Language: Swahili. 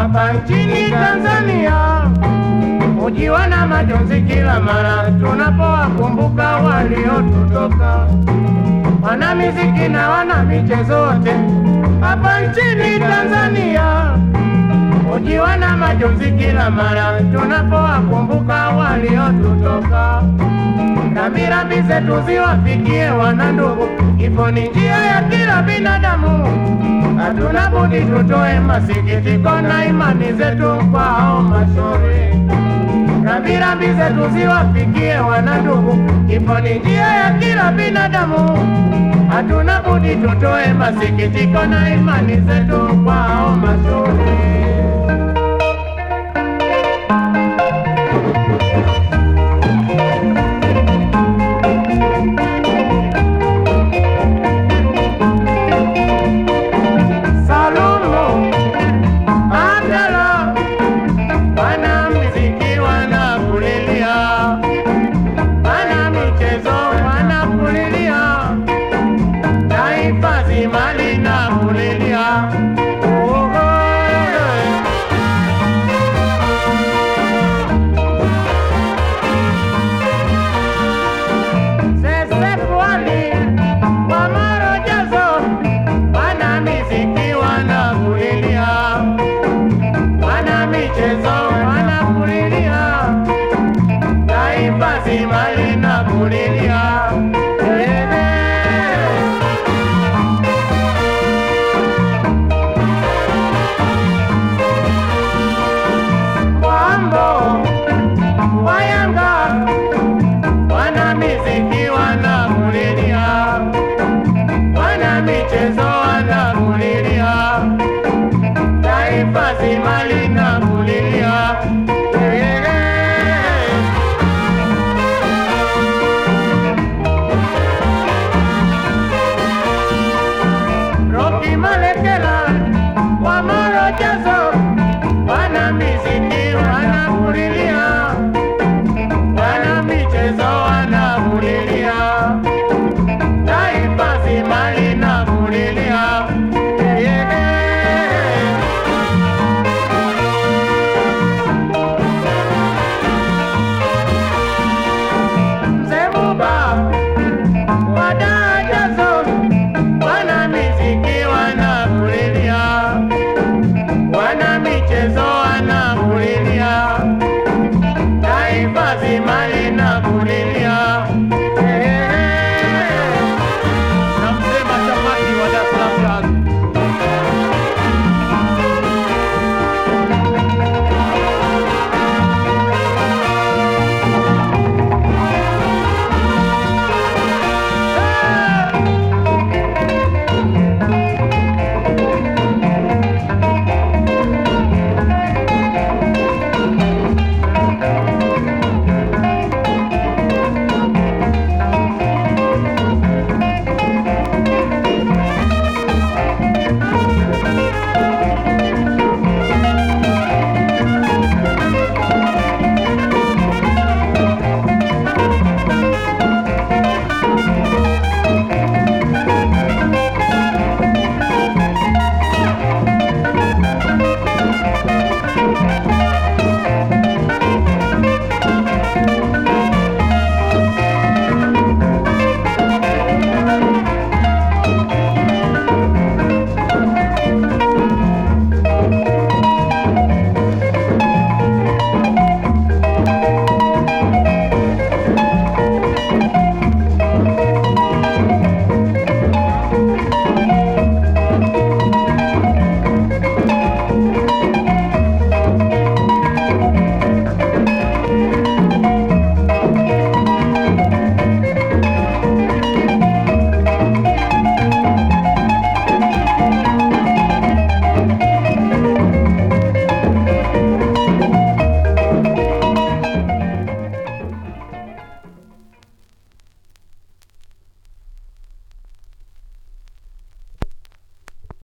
hapa nchini Tanzania hujiwa na majonzi kila mara tunapowakumbuka waliotutoka, wana miziki na wana michezo wote hapa nchini Tanzania hujiwa na majonzi kila mara tunapowakumbuka waliotutoka. Rambirambi zetu ziwafikie wana ndugu, kifo ni njia ya kila binadamu. Hatuna budi tutoe masikitiko na imani zetu kwao mashauri. Rambirambi zetu ziwafikie wana ndugu, kifo ni njia ya kila binadamu. Hatuna budi tutoe masikitiko na imani zetu kwao mashauri. Salumu Abdala, wana muziki wanakulilia, wana michezo wanakulilia, taifa zima linakulilia. Oh, oh, eh. Sese Pwani, wa Marojazo, wana miziki wanakulilia, wana michezo wanakulilia, taifa zima linakulilia. Eh, eh. Wambo wa Yanga wana miziki wanakulilia, wana michezo wanakulilia, taifa zima linakulilia. Eh, eh. Rocky Malekela wa Morojazo